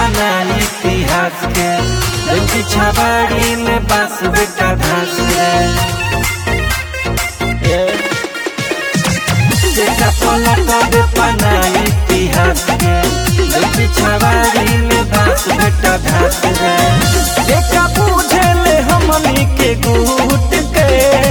पना इतिहास के लंकी छाबाड़ी में बास बेटा घास के देखा पलट पना इतिहास के लंकी छाबाड़ी में बास बेटा घास के देखा पूछे ले हमनी के गुट के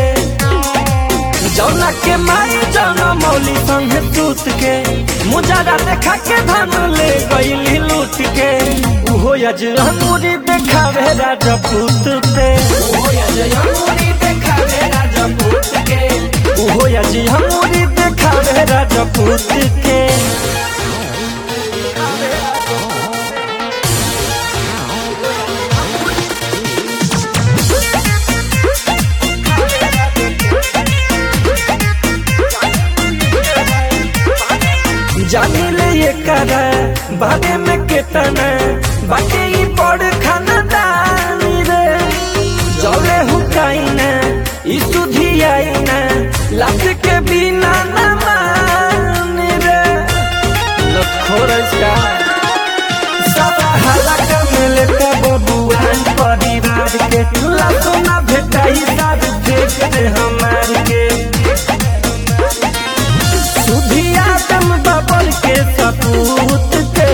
जौना के माई जौना मौली संग टूट के मुजारा देखा के धन ले गईली लूट के उहो यजमुरी देखावे राजपूत पे उहो यजमुरी देखावे राजपूत के उहो यजमुरी देखावे राजपूत के जानी ले ये करा बारे में केतना बाटे ई बड़ खानदानी रे जले हुकाई ना ई सुधी आई ना लात के बिना ना मानी रे लखोर इसका सब हलक मिले के बबुआन परिवार के लातो ना भेटाई साथ देख दे हमार के सुधिया दम बबल के सपूत के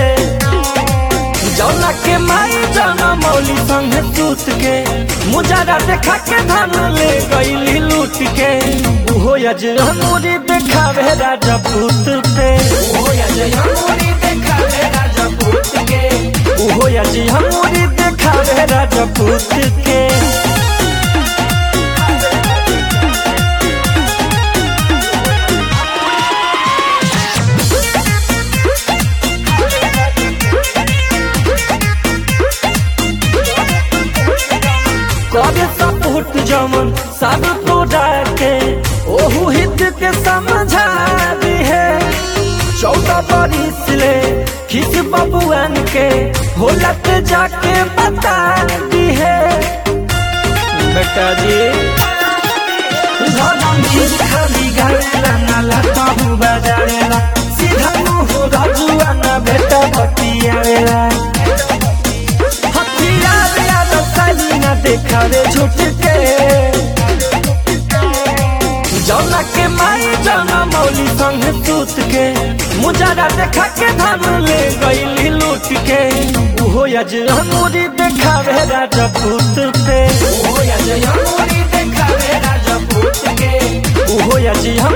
जौना के माई जौना मौली संग टूट के मुजारा देखा के धन ले गईली लूट के उहो यजमुरी देखावे राजपूत पे उहो यजमुरी देखावे राजपूत के उहो यजमुरी देखावे राजपूत के करे सपोर्ट जमन सब तो डाके ओहू हित के समझा दी है चौदह बरिस ले खिस बबुआन के होलत जाके बता दी है बेटा जी धरम खाली गाड़ेला नाला ताहू बजाड़ेला सीधा मुँह रजुआ ना बेटा बतियावेला हथियार याद साली ना देखा रे झूठ के जौना के माई जौना मौली संग टूट के मुजारा देखा के धन ले गईली लूट के उहो यजमुरी देखावे राजपूत पे उहो यजमुरी देखावे राजपूत के उहो यजमुरी